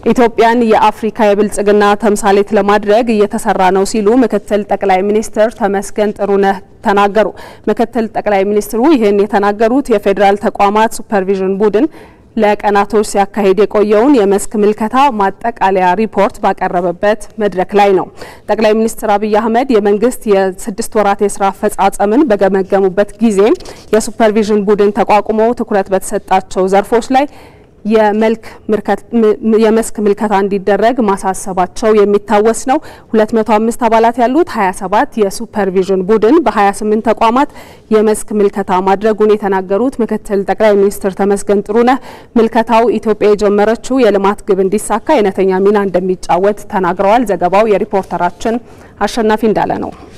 ኢትዮጵያን የአፍሪካ የብልጽግና ተምሳሌት ለማድረግ እየተሰራ ነው ሲሉ ምክትል ጠቅላይ ሚኒስትር ተመስገን ጥሩነህ ተናገሩ። ምክትል ጠቅላይ ሚኒስትሩ ይህን የተናገሩት የፌዴራል ተቋማት ሱፐርቪዥን ቡድን ለቀናቶች ሲያካሂድ የቆየውን የመስክ ምልከታ ማጠቃለያ ሪፖርት ባቀረበበት መድረክ ላይ ነው። ጠቅላይ ሚኒስትር አብይ አህመድ የመንግስት የስድስት ወራት የስራ አፈጻጸምን በገመገሙበት ጊዜ የሱፐርቪዥን ቡድን ተቋቁሞ ትኩረት በተሰጣቸው ዘርፎች ላይ የመስክ ምልከታ እንዲደረግ ማሳሰባቸው የሚታወስ ነው። 205 አባላት ያሉት 27 የሱፐርቪዥን ቡድን በ28 ተቋማት የመስክ ምልከታ ማድረጉን የተናገሩት ምክትል ጠቅላይ ሚኒስትር ተመስገን ጥሩነህ ምልከታው ኢትዮጵያ የጀመረችው የልማት ግብ እንዲሳካ አይነተኛ ሚና እንደሚጫወት ተናግረዋል። ዘገባው የሪፖርተራችን አሸናፊ እንዳለ ነው።